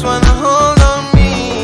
just wanna hold on me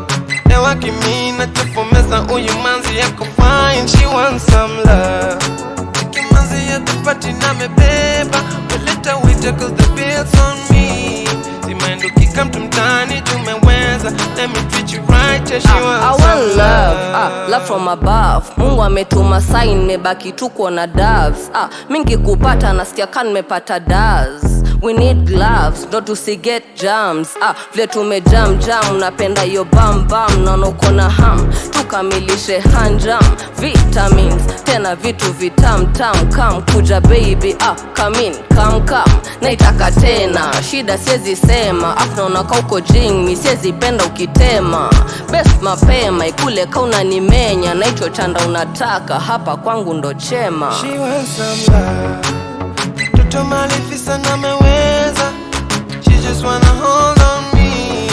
Ewa kimina tufomeza uyu manzi yako fine She wants some love Kimanzi ya tupati na mebeba Weleta wita cause the bills on me Simaendo kika mtu mtani tumeweza Let me treat you right yeah she I wants want some love, ah, love from above. Mungu ametuma sign, mebaki tuko na doves. Ah, mingi kupata nasikia kan nimepata daz. We need gloves, ndo tusiget jams. Ah, vile tumejam jam, napenda yo bam bam, naona uko na ham. Tukamilishe hanjam, vitamins, tena vitu vitam tam kam kuja baby, ah, come in, come come. Naitaka tena, shida siezi sema, afu naona ka uko jing, mi siezi penda ukitema. Best mapema ikule ka unanimenya, na hicho chanda unataka hapa kwangu ndo chema. She wants some love Toto malifisa na meweza She just wanna hold on me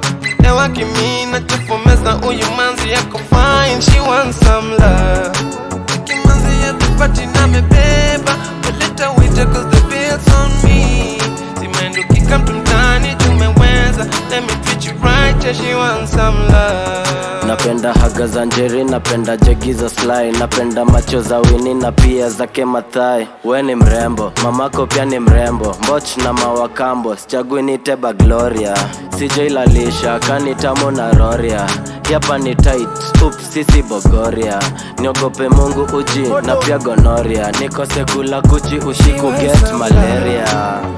Ewa kimina tufomeza uyu manzi yako fine She wants some love Kimanzi ya tupati na mebeba Weleta wita cause the bills on me Simaendo kika mtu mtani tumeweza Let me treat you right yeah she wants some love napenda haga za njeri napenda jegi za sly napenda macho za wini na pia zake mathai we ni mrembo mamako pia ni mrembo mboch na mawakambo sichagui niteba gloria sijailalisha kanitamo na roria yapa ni tight up sisi bogoria niogope mungu uji na pia gonoria nikose kula kuchi ushiku get malaria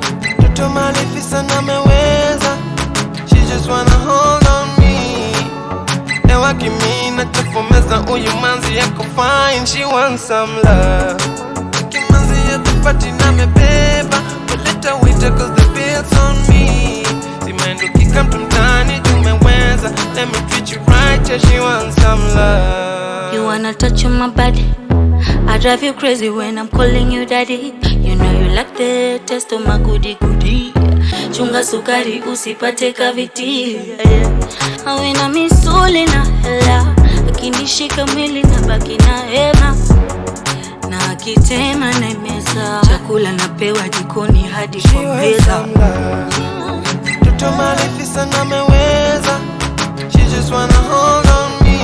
Toto malifisa na meweza She just wanna hold on me Ewa kimina tufomeza uyu manzi yako fine She wants some love Kimanzi ya tupati na mebeba Weleta wita cause the bills on me Simaendo kika mtu mtani tumeweza Let me treat you right yeah she wants some love You wanna touch on my body? I drive you crazy when I'm calling you daddy. You know you like the taste of my goody goody. Chunga sukari usipate kaviti. Awina misuli na hela, akinishika mwili na baki na hema na akitema na meza. Chakula napewa jikoni hadi She kwa wants meza. some love Toto malifisa na meweza She just wanna hold on me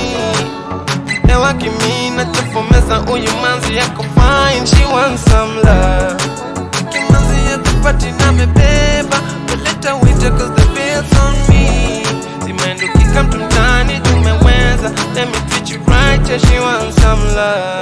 Ewa kimina tufomeza uyu manzi yako fine She wants some love Kimanzi ya tupati na mebeba Weleta wita cause the bills on me Simaendo kika mtu mtani tumeweza Let me treat you right yeah she wants some love